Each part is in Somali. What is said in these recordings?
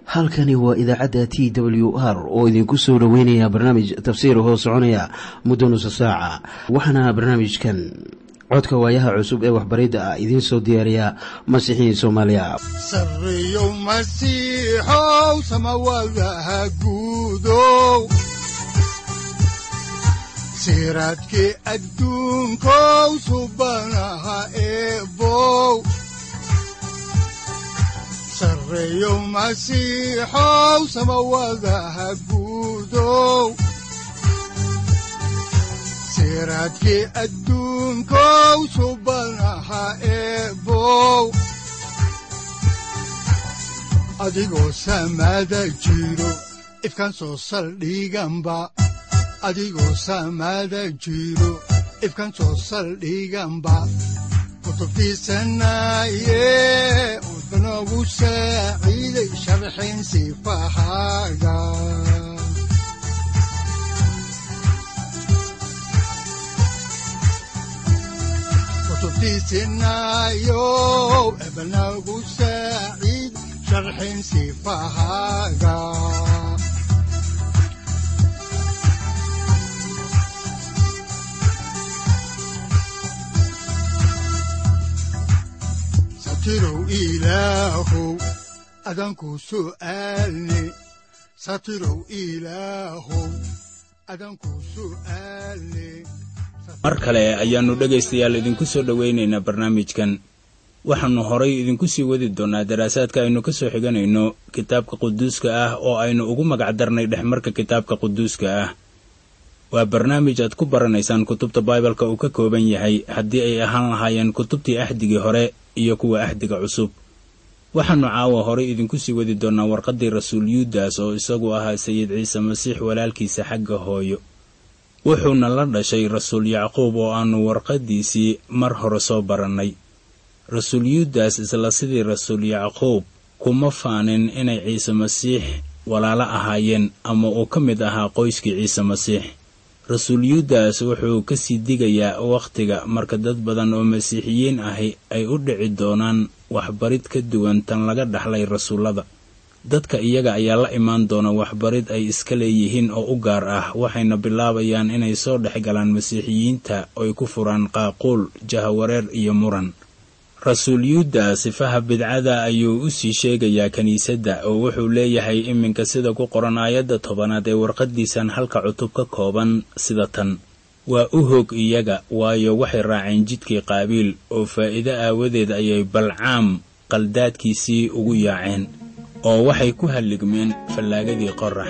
halkani waa idaacadda t w r oo idinku soo dhoweynaya barnaamij tafsiir hoo soconaya muddo nusa saaca waxaana barnaamijkan codka waayaha cusub ee waxbaridda ah idiin soo diyaariya masiixiin soomaaliya sareyow masiixow samawadaha guudow siraadkii adduunkow subanaha eebow sareyow masiixow samawadaha guudow siraadkii adduunkow subanaha eebow adigoo samaada jiro ifkaan soo saldhiganba adigoo samaada jiro ifkaan soo saldhiganba kutubtiisanaye udanogu saaciiday sharxin sifahaaga kutubtiisinayow ebanagu saaciid sharxin sifahaaga satirow ilaahow adanku su'aalne satirow ilaahow adanku su'aalne mar kale ayaannu dhegaystayaal idinku soo dhowaynaynaa barnaamijkan waxaannu horay idinku sii wadi doonnaa daraasaadka aynu ka soo xiganayno kitaabka quduuska ah oo aynu ugu magacdarnay dhexmarka kitaabka quduuska ah waa barnaamij aad ku baranaysaan kutubta baibalka uu ka kooban yahay haddii ay ahaan lahaayeen kutubtii axdigii hore iyo kuwa axdiga cusub waxaannu caawa horay idinku sii wadi doonnaa warqaddii rasuul yuudas oo isagu ahaa sayid ciise masiix walaalkiisa xagga hooyo wuxuuna la dhashay rasuul yacquub oo aannu warqaddiisii mar hore soo barannay rasuul yuudas isla sidii rasuul yacquub kuma faanin inay ciise masiix walaalo ahaayeen ama uu ka mid ahaa qoyskii ciise masiix rasuul yuudas wuxuu ka sii digayaa wakhtiga marka dad badan oo masiixiyiin ahi ay u dhici doonaan waxbarid ka duwan tan laga dhaxlay rasuullada dadka iyaga ayaa la imaan doona waxbarid ay iska leeyihiin oo u gaar ah waxayna bilaabayaan inay soo dhex galaan masiixiyiinta oy ku furaan qaaquul jahawareer iyo muran rasuul yuuda sifaha bidcada ayuu u sii sheegayaa kiniisadda oo wuxuu leeyahay iminka sida ku qoran aayadda tobanaad ee warqaddiisan halka cutub ka kooban sida tan waa u hog iyaga waayo waxay raaceen jidkii qaabiil oo faa'iido aawadeed ayay balcaam qaldaadkiisii ugu yaaceen oo waxay ku halligmeen fallaagadii qorax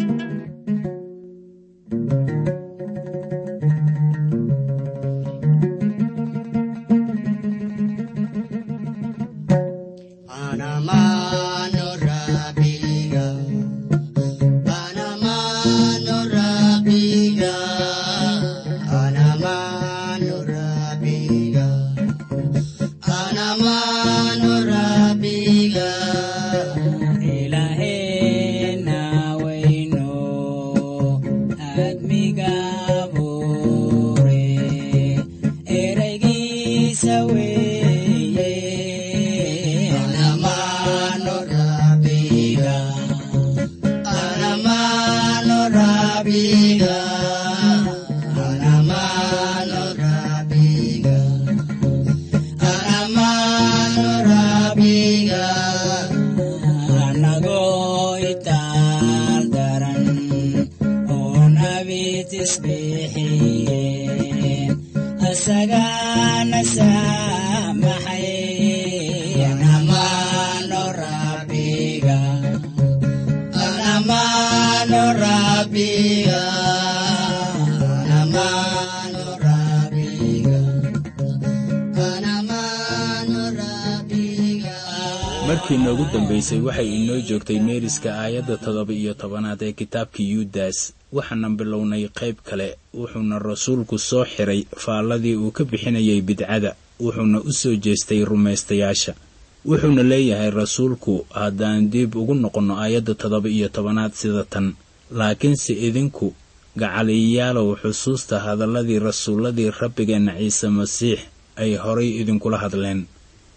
markii noogu dambaysay waxay inoo joogtay meeriska aayadda toddoba iyo tobanaad ee kitaabka yuudas waxaana bilownay qayb kale wuxuuna rasuulku soo xiray faalladii uu ka bixinayay bidcada wuxuuna u soo jeestay rumaystayaasha wuxuuna leeyahay rasuulku haddaan dib ugu noqonno aayadda toddoba iyo tobanaad sida tan laakiinse idinku gacaliyayaalow xusuusta hadalladii rasuulladii rabbigeenna ciise masiix ay horay idinkula hadleen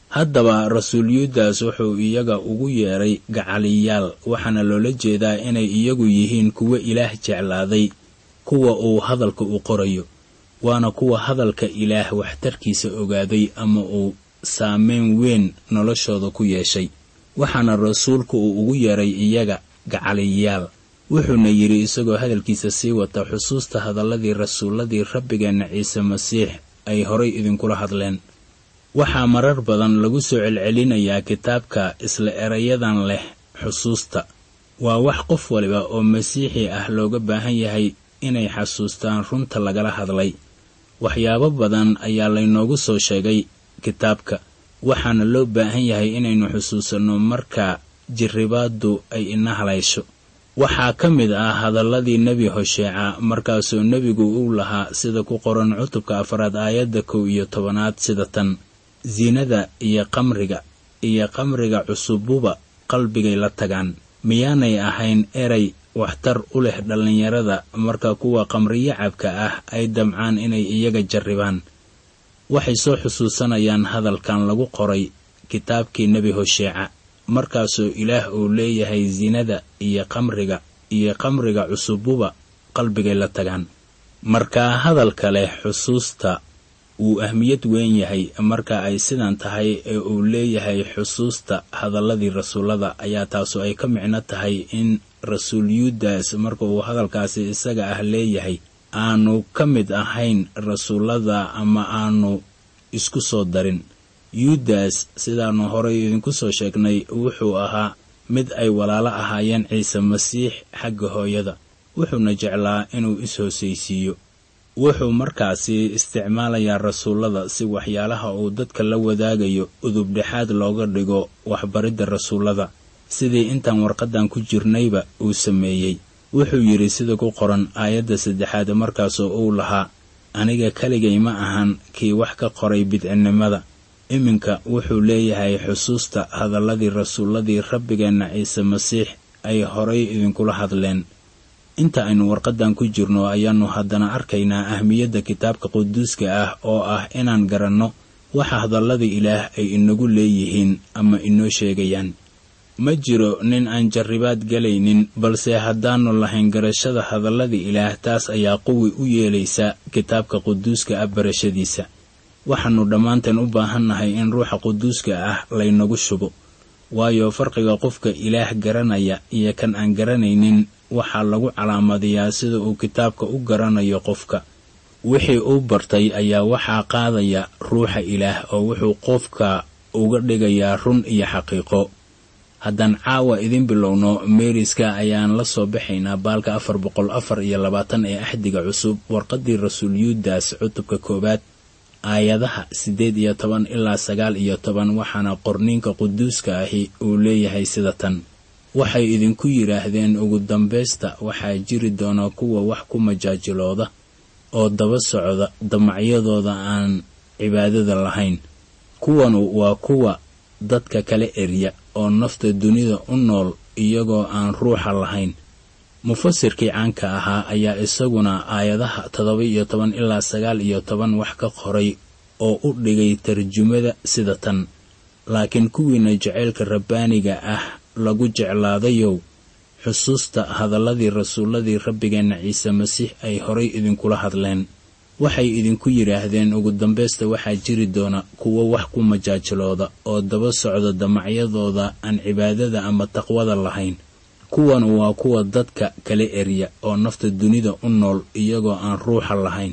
haddaba rasuul yuudas wuxuu iyaga ugu yeedhay gacaliyaal waxaana loola jeedaa inay iyagu yihiin kuwo ilaah jeclaaday kuwa uu hadalka u qorayo waana kuwa hadalka ilaah waxtarkiisa ogaaday ama uu saameyn weyn noloshooda ku yeeshay waxaana rasuulku uu ugu yeedhay iyaga gacaliyaal wuxuuna yidhi isagoo hadalkiisa sii wata xusuusta hadalladii rasuulladii rabbigeenna ciise masiix ay horay idinkula hadleen waxaa marar badan lagu soo celcelinayaa kitaabka isla erayadan leh xusuusta waa wax qof waliba oo masiixi ah looga baahan yahay inay xasuustaan runta lagala hadlay waxyaabo badan ayaa laynoogu soo sheegay kitaabka waxaana loo baahan yahay inaynu xusuusanno marka jirribaaddu ay ina halaysho waxaa ka mid ah hadalladii nebi hosheeca markaasuu nebigu uu lahaa sida ku qoran cutubka afaraad aayadda kow iyo tobanaad sida tan siinada iyo qamriga iyo qamriga cusububa qalbigay la tagaan miyaanay ahayn eray waxtar u leh dhallinyarada marka kuwa qamriyacabka ah ay damcaan inay iyaga jarribaan waxay soo xusuusanayaan hadalkan lagu qoray kitaabkii nebi hosheeca markaasoo ilaah uu leeyahay sinada iyo qamriga iyo qamriga cusububa qalbigay la tagaan markaa hadalka leh xusuusta wuu ahmiyad weyn yahay marka ay sidan tahay ee uu leeyahay xusuusta hadalladii rasuullada ayaa taasu ay ka micno tahay in rasuul yuudas marka uu hadalkaasi isaga ah leeyahay aanu ka mid ahayn rasuullada ama aanu isku soo darin yuudas sidaannu horay idinku soo sheegnay wuxuu ahaa mid ay walaalo ahaayeen ciise masiix xagga hooyada wuxuuna jeclaa inuu is-hoosaysiiyo wuxuu markaasi isticmaalayaa rasuullada si waxyaalaha uu dadka la wadaagayo udubdhexaad looga dhigo waxbaridda rasuullada sidii intaan warqaddan ku jirnayba uu sameeyey wuxuu yidhi sida ku qoran aayadda saddexaad markaasoo uu lahaa aniga keligay ma ahan kii wax ka qoray bidcinnimada iminka wuxuu leeyahay xusuusta hadalladii rasuulladii rabbigeenna ciise masiix ay horay idinkula hadleen inta aynu warqaddan ku jirno ayaannu haddana arkaynaa ahmiyadda kitaabka quduuska ah oo ah inaan garanno waxa hadallada ilaah ay inagu leeyihiin ama inoo sheegayaan ma jiro nin aan jarribaad galaynin balse haddaannu lahayn garashada hadallada ilaah taas ayaa quwi u yeelaysa kitaabka quduuska ah barashadiisa waxaannu dhammaanteen u baahannahay in ruuxa quduuska ah laynagu shubo waayo farqiga qofka ilaah garanaya iyo kan aan garanaynin waxaa lagu calaamadiyaa sida uu kitaabka u garanayo qofka wixii uu bartay ayaa waxaa qaadaya ruuxa ilaah oo wuxuu qofka uga dhigayaa run iyo xaqiiqo haddaan caawa idin bilowno meeriska ayaan la soo baxaynaa baalka afar boqol afar iyo labaatan ee axdiga cusub warqaddii rasuul yuudas cutubka koowaad aayadaha siddeed iyo toban ilaa sagaal iyo toban waxaana qorniinka quduuska ahi uu leeyahay sida tan waxay idinku yidhaahdeen ugu dambaysta waxaa jiri doona kuwa wax ku majaajilooda oo daba socda damacyadooda aan cibaadada lahayn kuwanu waa kuwa dadka kala erya oo nafta dunida u nool iyagoo aan ruuxa lahayn mufasirkii caanka ahaa ayaa isaguna aayadaha toddoba iyo toban ilaa sagaal iyo toban wax ka qoray oo u dhigay tarjumada sida tan laakiin kuwiina jacaylka rabbaaniga ah lagu jeclaadayow xusuusta hadalladii rasuulladii rabbigeenna ciise masiix ay horay idinkula hadleen waxay idinku yidhaahdeen ugu dambaysta waxaa jiri doona kuwo wax ku majaajilooda oo daba socda damacyadooda aan cibaadada ama taqwada lahayn kuwan waa kuwa dadka kala erya oo nafta dunida u nool iyagoo aan ruuxa lahayn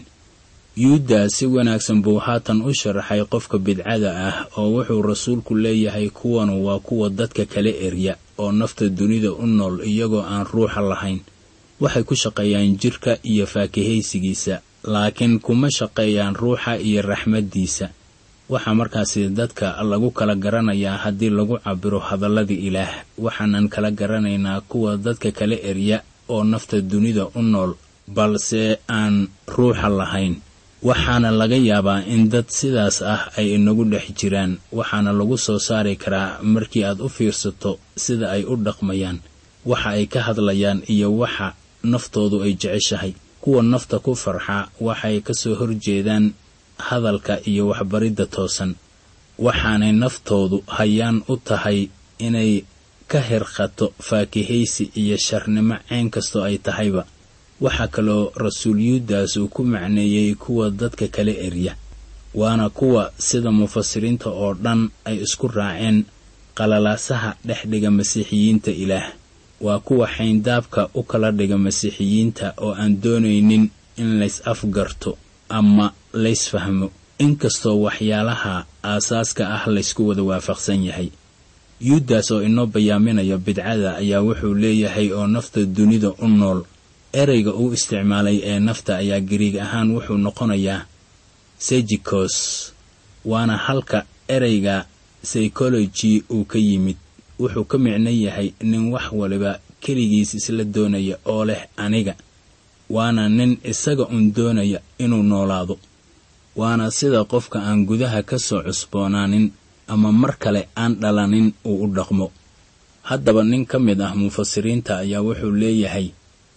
yuuda si wanaagsan buu haatan u sharaxay qofka bidcada ah oo wuxuu rasuulku leeyahay kuwanu waa kuwa dadka kala erya oo nafta dunida u nool iyagoo aan ruuxa lahayn waxay ku shaqeeyaan jirka iyo faakihaysigiisa laakiin kuma shaqeeyaan ruuxa iyo raxmaddiisa waxaa markaasi dadka lagu kala garanayaa haddii lagu cabiro hadallada ilaah waxaanan kala garanaynaa kuwa dadka kala erya oo nafta dunida u nool balse aan ruuxa lahayn waxaana laga yaabaa in dad sidaas ah ay inagu dhex jiraan waxaana lagu soo saari karaa markii aad u fiirsato sida ay u dhaqmayaan waxa ay ka hadlayaan iyo waxa naftoodu ay jeceshahay kuwa nafta ku farxa waxay ka soo horjeedaan hadalka iyo waxbaridda toosan waxaanay naftoodu hayaan u tahay inay ka hirqato faakihaysi iyo sharnimo cayn kastoo ay tahayba waxaa kaloo rasuul yuudas uu ku macneeyey kuwa dadka kala erya waana kuwa sida mufasiriinta oo dhan ay isku raaceen qalalaasaha dhex dhiga masiixiyiinta ilaah waa kuwa xayndaabka u kala dhiga masiixiyiinta oo aan doonaynin in lays afgarto ama lays fahmo inkastoo waxyaalaha aasaaska ah laysku wada waafaqsan yahay yuudas oo inoo bayaaminaya bidcada ayaa wuxuu leeyahay oo nafta dunida u nool ereyga uu isticmaalay ee nafta ayaa gariig ahaan wuxuu noqonayaa sejikos waana halka ereyga psychology uu ka yimid wuxuu ka micno yahay nin wax waliba keligiis isla doonaya oo leh aniga waana nin isaga un doonaya inuu noolaado waana sida qofka aan gudaha ka soo cusboonaanin ama mar kale aan dhalanin uu u dhaqmo haddaba nin ka mid ah mufasiriinta ayaa wuxuu leeyahay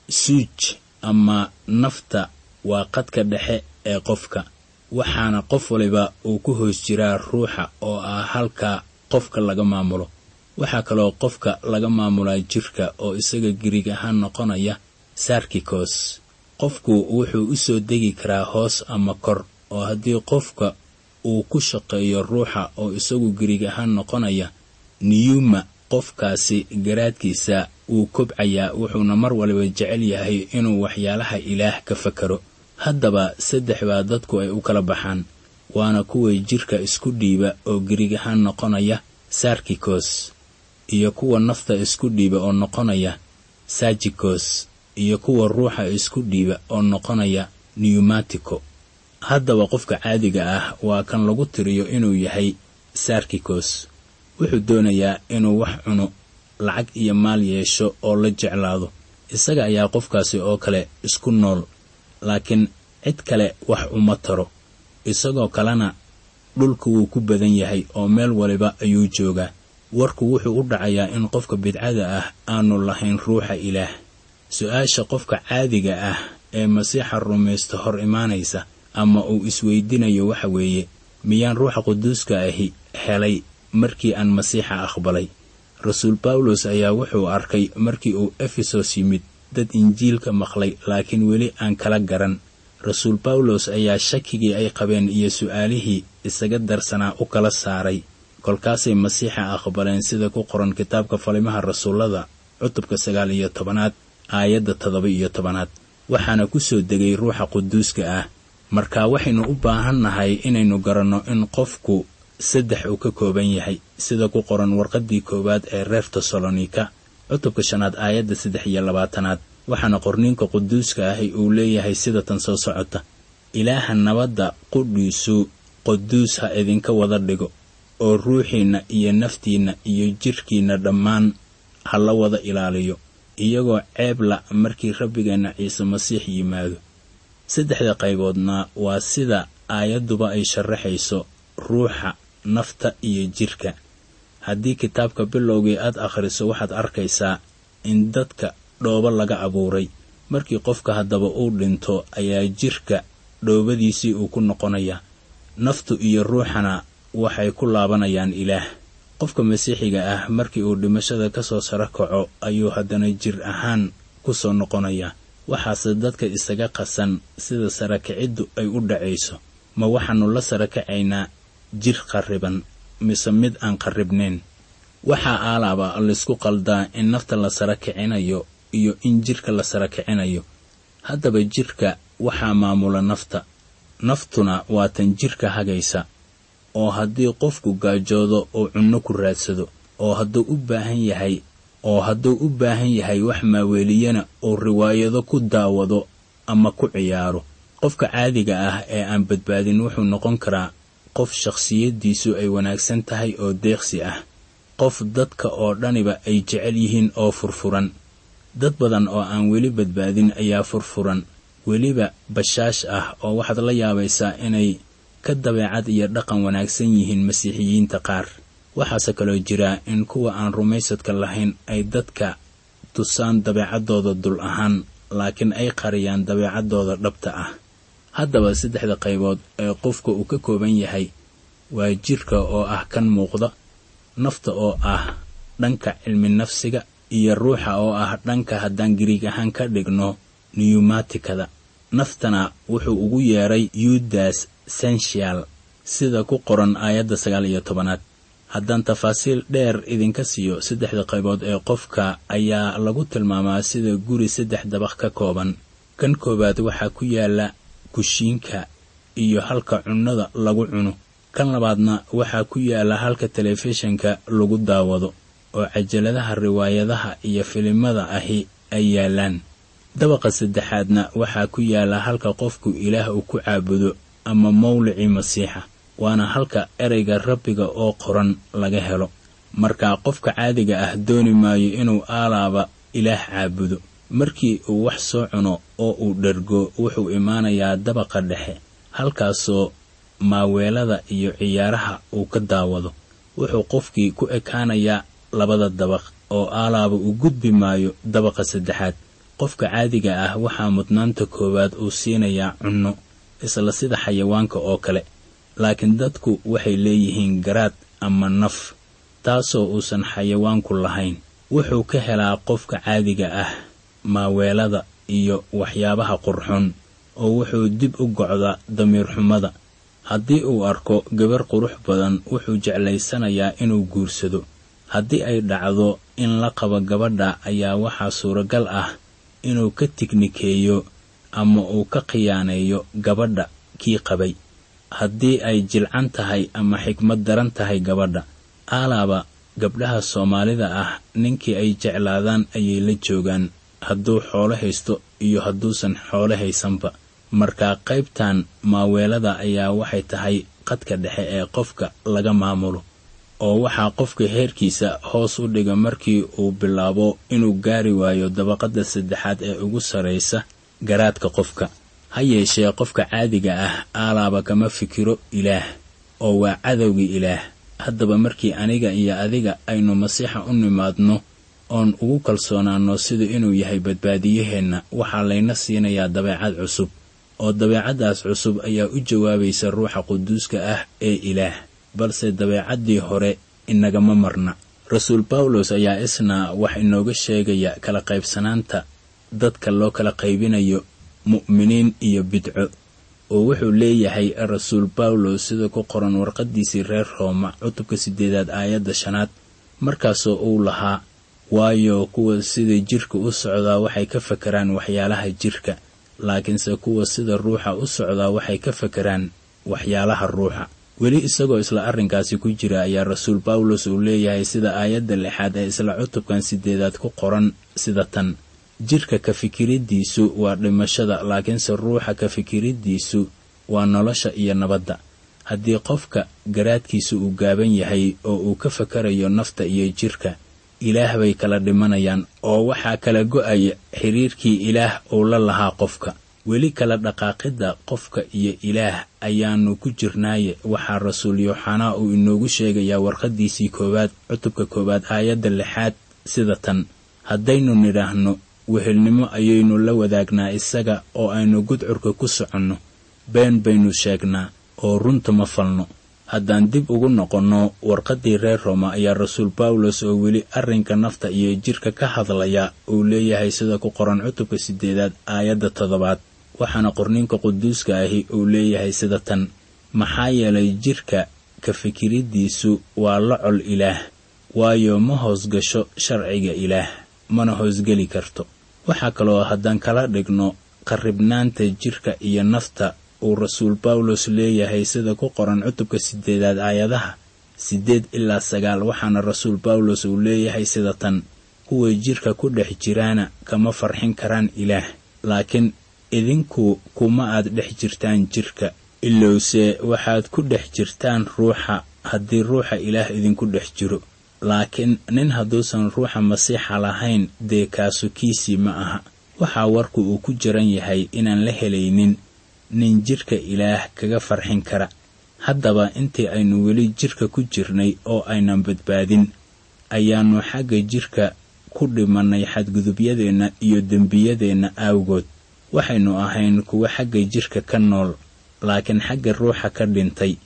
suuj ama nafta waa qadka dhexe ee qofka waxaana qof waliba uu ku hoos jiraa ruuxa oo ah halka qofka laga maamulo waxaa kaloo qofka laga maamulaa jirka oo isaga giriig ahaan noqonaya sarkikos qofku wuxuu u soo degi karaa hoos ama kor oo haddii qofka uu ku shaqeeyo ruuxa oo isagu giriig ahaan noqonaya niyuma qofkaasi garaadkiisa wuu kobcayaa wuxuuna mar waliba jecel yahay inuu waxyaalaha ilaah ka fakaro haddaba saddex baa dadku ay u kala baxaan waana kuway jirka isku dhiiba oo giriig ahaan noqonaya sarkikos iyo kuwa nafta isku dhiiba oo noqonaya sajikos iyo kuwa ruuxa isku dhiiba oo noqonaya newmatiko haddaba qofka caadiga ah waa kan lagu tiriyo inuu yahay sarkikos wuxuu doonayaa inuu wax cuno lacag iyo maal yeesho oo la jeclaado isaga ayaa qofkaasi oo kale isku nool laakiin cid kale wax uma taro isagoo kalena dhulka wuu ku badan yahay oo meel waliba ayuu joogaa warku wuxuu u dhacayaa in qofka bidcada ah aanu lahayn ruuxa ilaah su-aasha qofka caadiga ah ee masiixa rumaysta hor imaanaysa ama uu isweydiinayo waxa weeye miyaan ruuxa quduuska ahi helay markii aan masiixa aqbalay rasuul bawlos ayaa wuxuu arkay markii uu efesos yimid dad injiilka maqlay laakiin weli aan kala garan rasuul bawlos ayaa shakigii ay qabeen iyo su-aalihii isaga darsanaa u kala saaray kolkaasay masiixa aqbaleen sida ku qoran kitaabka falimaha rasuullada cutubka sagaal iyo tobanaad aayadda toddoba iyo tobanaad waxaana ku soo degay ruuxa quduuska ah marka waxaynu u baahan nahay inaynu garanno in qofku saddex uu ka kooban yahay sida ku qoran warqaddii koowaad ee reer tesalonika cutubka shanaad aayadda saddex iyo labaatanaad waxaana qorniinka quduuska ahi uu leeyahay sida tan soo socota ilaaha nabadda qudhiisu quduus ha idinka wada dhigo oo ruuxiinna iyo naftiinna iyo jidhkiinna dhammaan ha la wada ilaaliyo iyagoo ceeb la markii rabbigeenna ciise masiix yimaado saddexda qayboodna waa sida aayadduba ay sharaxayso ruuxa nafta iyo jidhka haddii kitaabka bilowgii aad akhriso waxaad arkaysaa in dadka dhoobo laga abuuray markii qofka haddaba uu dhinto ayaa jidhka dhoobadiisii uu ku noqonayaa naftu iyo ruuxana waxay ku laabanayaan ilaah qofka masiixiga ah markii uu dhimashada ka soo saro kaco ayuu haddana jir ahaan ku soo noqonayaa waxaase dadka isaga qasan sida sarakiciddu ay u dhacayso ma waxaannu la sara kacaynaa jir qarriban mise mid aan qarribnayn waxaa aalaaba laysku qaldaa in nafta la sara kicinayo iyo in jidhka la sara kicinayo haddaba jidhka waxaa maamula nafta naftuna waa tan jidhka hagaysa oo haddii qofku gaajoodo oo cunno ku raadsado oo hadduu u baahan yahay oo hadduu u baahan yahay wax maaweeliyana uu riwaayado ku daawado ama ku ciyaaro qofka caadiga ah ee aan badbaadin wuxuu noqon karaa qof shakhsiyaddiisu ay wanaagsan tahay oo deeqsi ah qof dadka oo dhaniba ay jecel yihiin oo furfuran dad badan oo aan weli badbaadin ayaa furfuran weliba bashaash ah oo waxaad la yaabaysaa inay ka dabeecad iyo dhaqan wanaagsan yihiin masiixiyiinta qaar waxaase kaloo jira in kuwa aan rumaysadka lahayn ay dadka tusaan dabeecaddooda dul ahaan laakiin ay qariyaan dabeecaddooda dhabta ah haddaba saddexda qaybood ee qofka uu ka kooban yahay waa jidhka oo ah kan muuqda nafta oo ah dhanka cilmi nafsiga iyo ruuxa oo ah dhanka haddaan giriig ahaan ka dhigno niyumatikada naftana wuxuu ugu yeedhay yudas sensial sida ku qoran aayadda sagaal iyo tobanaad haddaan tafaasiil dheer idinka siiyo saddexda qaybood ee qofka ayaa lagu tilmaamaa sida guri saddex dabaq ka kooban kan koowaad waxaa ku yaala kushiinka iyo halka cunnada lagu cuno kan labaadna waxaa ku yaala halka telefishinka lagu daawado oo cajaladaha riwaayadaha iyo filimada ahi ay yaalaan dabaqa saddexaadna waxaa ku yaala halka qofku ilaah uu ku caabudo ama mawlicii masiixa waana halka ereyga rabbiga oo qoran laga helo markaa qofka caadiga ah dooni maayo inuu aalaaba ilaah caabudo markii uu wax soo cuno oo uu dhergo wuxuu imaanayaa dabaqa dhexe halkaasoo maaweelada iyo ciyaaraha uu ka daawado wuxuu qofkii ku ekaanayaa labada dabaq oo aalaaba uu gudbi maayo dabaqa saddexaad qofka caadiga ah waxaa mudnaanta koowaad uu siinayaa cunno isla sida xayawaanka oo kale laakiin dadku waxay leeyihiin garaad ama naf taasoo uusan xayawaanku lahayn wuxuu ka helaa qofka caadiga ah maaweelada iyo waxyaabaha qurxoon oo wuxuu dib u gocdaa damiir xumada haddii uu arko gabar qurux badan wuxuu jeclaysanayaa inuu guursado haddii ay dhacdo in la qabo gabadha ayaa waxaa suuragal ah inuu ka tignikeeyo ama uu ka khiyaaneeyo gabadha kii qabay haddii ay jilcan tahay ama xikmad daran tahay gabadha aalaaba gabdhaha soomaalida ah ninkii ay jeclaadaan ayay la joogaan hadduu xoolo haysto iyo hadduusan xoolo haysanba markaa qaybtan maaweelada ayaa waxay tahay qadka dhexe ee qofka laga maamulo oo waxaa qofka heerkiisa hoos u dhiga markii uu bilaabo inuu gaari waayo dabaqadda saddexaad ee ugu sarraysa garaadka qofka ha yeeshee qofka caadiga ah aalaaba kama fikiro ilaah oo waa cadowgii ilaah haddaba markii aniga iyo adiga aynu masiixa u nimaadno oon ugu kalsoonaanno sida inuu yahay badbaadiyaheenna waxaa layna siinayaa dabeecad cusub oo dabeecaddaas cusub ayaa u jawaabaysa ruuxa quduuska ah ee ilaah balse dabeecaddii hore inagama marna rasuul bawlos ayaa isna wax inooga sheegaya kala qaybsanaanta dadka loo kala qaybinayo mu'miniin iyo bidco oo wuxuu leeyahay rasuul bawlos sida ku qoran warqaddiisii reer rooma cutubka siddeedaad aayadda shanaad markaasoo uu lahaa waayo kuwa sida jidhka u socdaa waxay ka fakaraan waxyaalaha jidhka laakiinse kuwa sida ruuxa u socdaa waxay ka fakaraan waxyaalaha ruuxa weli isagoo isla arrinkaasi ku jira ayaa rasuul bawlos uu leeyahay sida aayadda lixaad ee isla cutubkan siddeedaad ku qoran sida tan jidhka ka fikiriddiisu waa dhimashada laakiinse ruuxa ka fikiriddiisu waa nolosha iyo nabadda haddii qofka garaadkiisa uu gaaban yahay oo uu ka fakarayo nafta iyo jidhka ilaah bay kala dhimanayaan oo waxaa kala go'aya xiriirkii ilaah uu la lahaa qofka weli kala dhaqaaqidda qofka iyo ilaah ayaannu ku jirnaaye waxaa rasuul yooxanaa uu inoogu sheegayaa warqaddiisii koowaad cutubka koowaad aayadda lixaad sida tan haddaynu nidhaahno wehelnimo ayaynu la wadaagnaa isaga oo aynu gudcurka ku soconno been baynu sheegnaa oo runta ma falno haddaan dib ugu noqonno warqaddii reer rooma ayaa rasuul bawlos oo weli arrinka nafta iyo jidhka ka hadlaya uu leeyahay sida ku qoran cutubka siddeedaad aayadda toddobaad waxaana qorninka quduuska ahi uu leeyahay sida tan maxaa yeelay jidhka ka fikiriddiisu waa la col ilaah waayo ma hoosgasho sharciga ilaah mana hoosgeli karto waxaa kaloo haddaan kala dhigno qarribnaanta jidhka iyo nafta uu rasuul bawlos leeyahay sida ku qoran cutubka siddeedaad aayadaha siddeed ilaa sagaal waxaana rasuul bawlos uu leeyahay sida tan kuwa jidhka ku dhex jiraana kama farxin karaan ilaah laakiin idinku kuma aad dhex jirtaan jidhka ilowse waxaad ku dhex jirtaan ruuxa haddii ruuxa ilaah idinku dhex jiro laakiin nin hadduusan ruuxa masiixa lahayn dee kaasukiisii ma aha waxaa warku uu ku jiran yahay inaan la helaynin nin jidhka ilaah kaga farxin kara haddaba intii aynu weli jidhka ku jirnay oo aynan badbaadin ayaannu xagga jidhka ku dhimannay xadgudubyadeenna iyo dembiyadeenna aawgood waxaynu ahayn kuwa xagga jidhka ka nool laakiin xagga ruuxa ka dhintay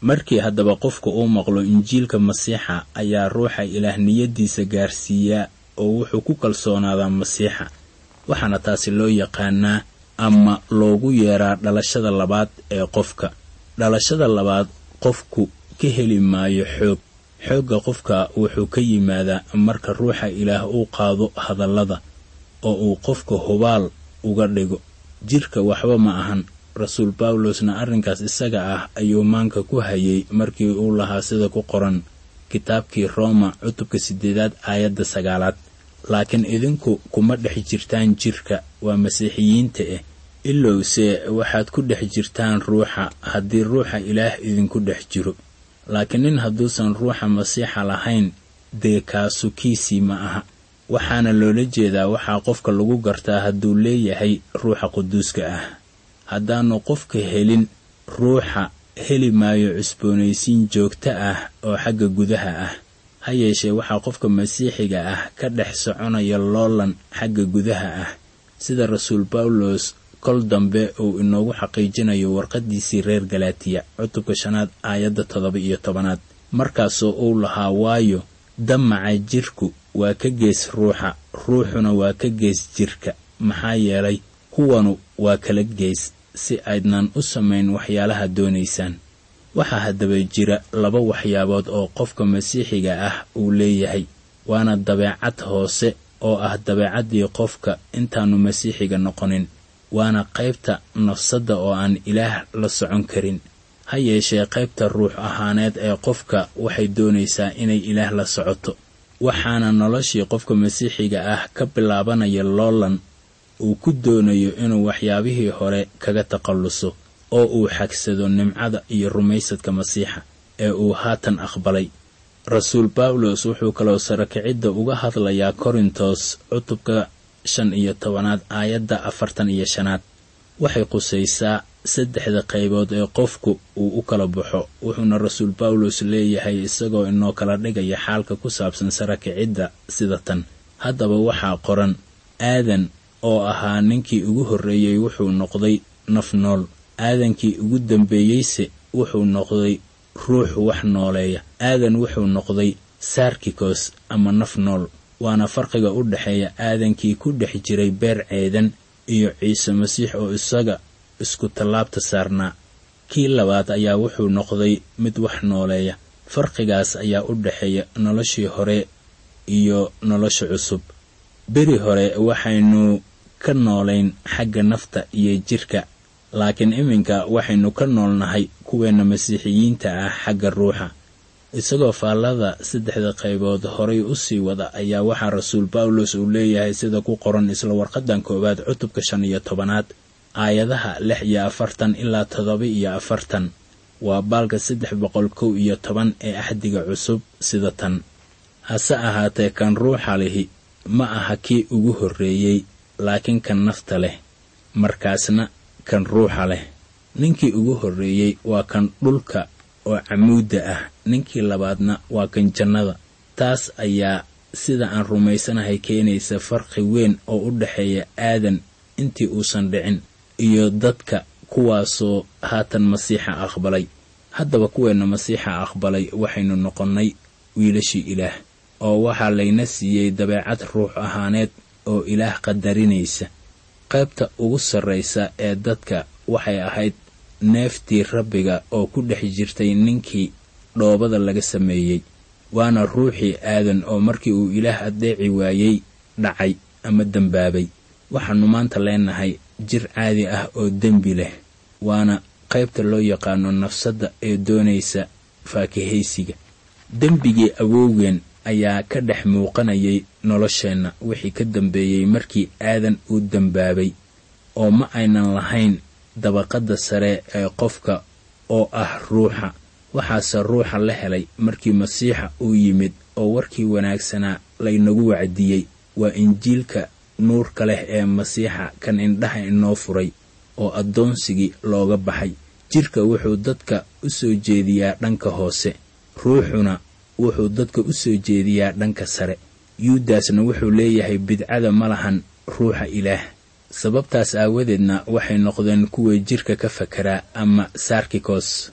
markii haddaba qofka uu maqlo injiilka masiixa ayaa ruuxa ilaah niyaddiisa gaarsiiyaa oo wuxuu ku kalsoonaadaa masiixa waxaana taasi loo yaqaanaa ama loogu yeeraa dhalashada labaad ee qofka dhalashada labaad qofku ka heli maayo xoog xoogga qofka wuxuu ka yimaadaa marka ruuxa ilaah uu qaado hadallada oo uu qofka hubaal uga dhigo jirka waxba ma ahan rasuul bawlosna arrinkaas isaga ah ayuu maanka ku hayay markii uu lahaa sida ku qoran kitaabkii rooma cutubka siddeedaad aayadda sagaalaad laakiin idinku kuma dhex jirtaan jirka waa masiixiyiinta ah ilowse waxaad ku dhex jirtaan ruuxa haddii ruuxa ilaah idinku dhex jiro laakiin nin hadduusan ruuxa masiixa lahayn dee kaasu kiisii ma aha waxaana loola jeedaa waxaa qofka lagu gartaa hadduu leeyahay ruuxa quduuska ah haddaannu qofka helin ruuxa heli maayo cusboonaysiin joogto ah oo xagga gudaha ah ha yeeshee waxaa qofka masiixiga ah ka dhex soconaya loolan xagga gudaha ah sida rasuul bawlos kol dambe uu inoogu xaqiijinayo warqaddiisii reer galaatiya cutubka shanaad aayadda toddoba iyo tobanaad markaasoo uu lahaa waayo damaca jirku waa ka gees ruuxa ruuxuna waa ka gees jirka maxaa yeelay kuwanu waa kala gees si aydnan u samayn waxyaalaha doonaysaan waxaa haddaba jira laba waxyaabood oo qofka masiixiga ah uu leeyahay waana dabeecad hoose oo ah dabeecaddii qofka intaannu masiixiga noqonin waana qaybta nafsadda oo aan ilaah la socon karin ha yeeshee qaybta ruux ahaaneed ee qofka waxay doonaysaa inay ilaah la socoto waxaana noloshii qofka masiixiga ah ka bilaabanaya loolan uu ku doonayo inuu waxyaabihii hore kaga takhalluso oo uu xagsado nimcada iyo rumaysadka masiixa ee uu haatan aqbalay rasuul bawlos wuxuu kaloo sarakicidda uga hadlayaa korintos cutubka shan iyo tobanaad aayadda afartan iyo shanaad waxay qusaysaa saddexda qaybood ee qofku uu u kala baxo wuxuuna rasuul bawlos leeyahay isagoo inoo kala dhigaya xaalka ku saabsan sarakicidda sida tan haddaba waxaa qoran aadan oo ahaa ninkii ugu horreeyey wuxuu noqday naf nool aadankii ugu dambeeyeyse wuxuu noqday ruux wax nooleeya aadan wuxuu noqday saarkikos ama naf nool waana farqiga u dhexeeya aadankii ku dhex jiray beer ceedan iyo ciise masiix oo isaga isku tallaabta saarnaa kii labaad ayaa wuxuu noqday mid wax nooleeya farqigaas ayaa u dhexeeya noloshii hore iyo nolosha cusub beri hore waxaynu ka noolayn xagga nafta iyo jirka laakiin iminka waxaynu ka noolnahay kuweenna masiixiyiinta ah xagga ruuxa isagoo faallada saddexda qaybood horay u sii wada ayaa waxaa rasuul bawlos uu leeyahay sida ku qoran isla warqadan koowaad cutubka shan iyo tobanaad aayadaha lix iyo afartan ilaa toddoba iyo afartan waa baalka saddex boqol kow iyo toban ee axdiga cusub sida tan hase ahaatee kan ruuxa lihi ma aha kii ugu horreeyey laakiin kan nafta leh markaasna kan ruuxa leh ninkii ugu horreeyey waa kan dhulka oo camuudda ah ninkii labaadna waa kan jannada taas ayaa sida aan rumaysanahay keenaysa farqi weyn oo u dhexeeya aadan intii uusan dhicin iyo dadka kuwaasoo haatan masiixa aqbalay haddaba kuweenna masiixa aqbalay waxaynu noqonnay wiilashii ilaah oo waxaa layna siiyey dabeecad ruux ahaaneed oo ilaah qadarinaysa qaybta ugu sarraysa ee dadka waxay ahayd neeftii rabbiga oo ku dhex jirtay ninkii dhoobada laga sameeyey waana ruuxii aadan oo markii uu ilaah addeeci waayey dhacay ama dembaabay waxaannu maanta leenahay jir caadi ah oo dembi leh waana qaybta loo yaqaano nafsadda ee doonaysa faakihaysiga dembigii awowgeen ayaa ka dhex muuqanayay nolosheenna wixii ka dambeeyey markii aadan uu dembaabay oo ma aynan lahayn dabaqadda sare ee qofka oo ah ruuxa waxaase ruuxa la helay markii masiixa uu yimid oo warkii wanaagsanaa laynagu wacdiyey waa injiilka nuurka leh ee masiixa kan indhaha inoo furay oo addoonsigii looga baxay jidhka wuxuu dadka u soo jeediyaa dhanka hoose ruuxuna wuxuu dadka u soo jeediyaa dhanka sare yuudasna wuxuu leeyahay bidcada ma lahan ruuxa ilaah sababtaas aawadeedna waxay noqdeen kuwa jidhka ka fakeraa ama sarkikos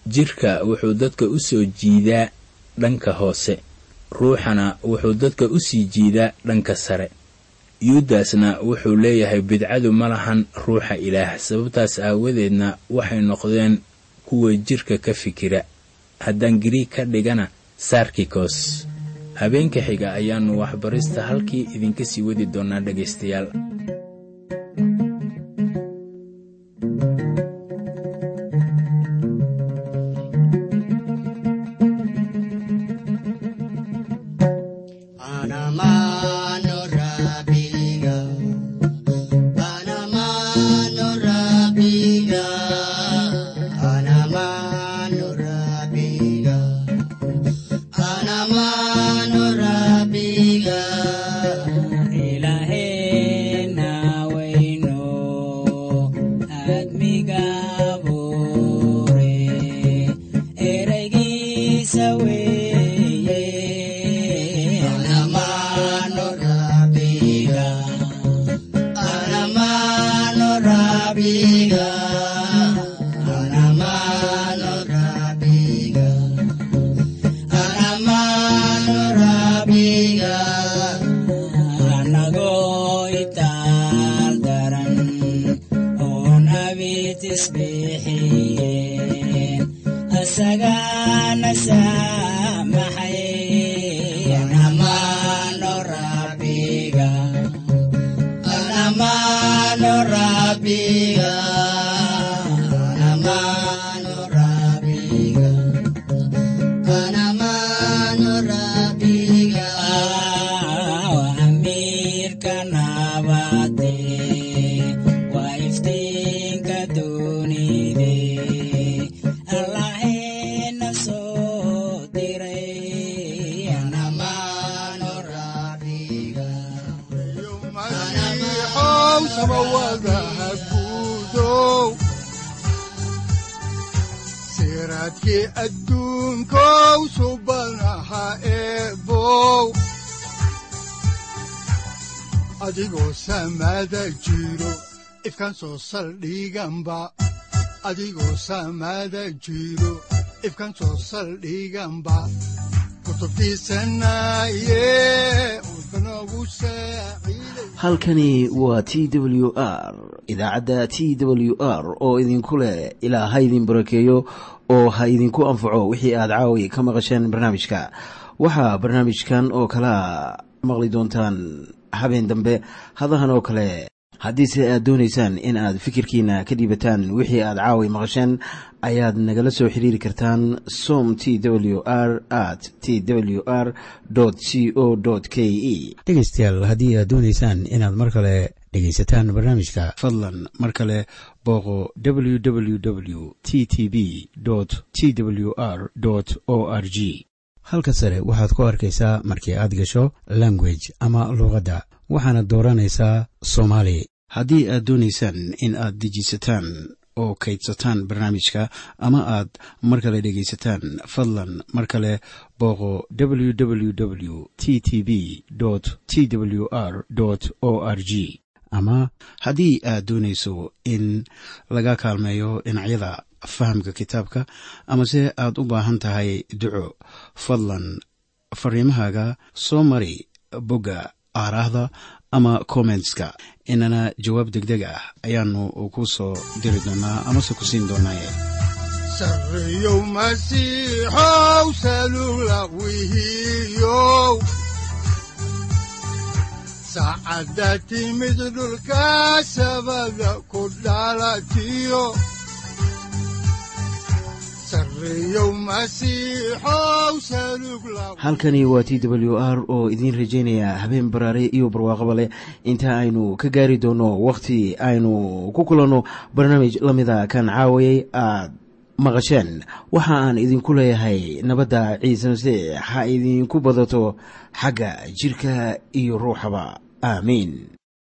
jidhka wuxuu dadka u soo jiidaa dhanka hoose ruuxana wuxuu dadka u sii jiidaa dhanka sare yuudasna wuxuu leeyahay bidcadu ma lahan ruuxa ilaah sababtaas aawadeedna waxay noqdeen kuwa jidhka ka fikira haddaan giriig ka dhigana sarkikos habeenka xiga ayaannu waxbarista halkii idinka sii wadi doonnaa dhegaystayaal siraadkii adduunkow subanaha eebow adigoo samaada jiro ifkan soo saldhiganba adigoo samaada jiro ifkan soo saldhiganba halkani waa t w r idaacadda t w r oo idinku leh ilaa ha idin barakeeyo oo ha idinku anfaco wixii aad caawi ka maqasheen barnaamijka waxaa barnaamijkan oo kalaa maqli doontaan habeen dambe hadahan oo kale haddiise aad doonaysaan in aad fikirkiina ka dhiibataan wixii aad caawi maqasheen ayaad nagala soo xiriiri kartaan som t w r at t w r c o k e dhegaystayaal haddii aad doonaysaan inaad mar kale dhegaysataan barnaamijka fadlan mar kale booqo www t t b t w r o r g halka sare waxaad ku arkaysaa markii aad gasho language ama luuqadda waxaana dooranaysaa soomaali haddii aad doonaysaan in aad dejisataan oo kaydsataan barnaamijka ama aad mar kale dhegaysataan fadlan mar kale booqo www t t b t w r o r g ama haddii aad doonayso in laga kaalmeeyo dhinacyada fahamka kitaabka amase aad u baahan tahay duco fadlan fariimahaaga soo mari bogga aaraahda ama kommentska inana jawaab degdeg ah ayaanu ku soo diri doonaa amase ku siin doonaaye sareyow masiixow salula wihiyow saacadda timid dhulka sabada ku dhalatiyo halkani waa t w r oo idiin rajaynaya habeen baraare iyo barwaaqaba leh inta aynu ka gaari doono wakhti aynu ku kulanno barnaamij la mida kan caawayay aad maqasheen waxa aan idinku leeyahay nabadda ciise masiix ha idinku badato xagga jidhka iyo ruuxaba aamiin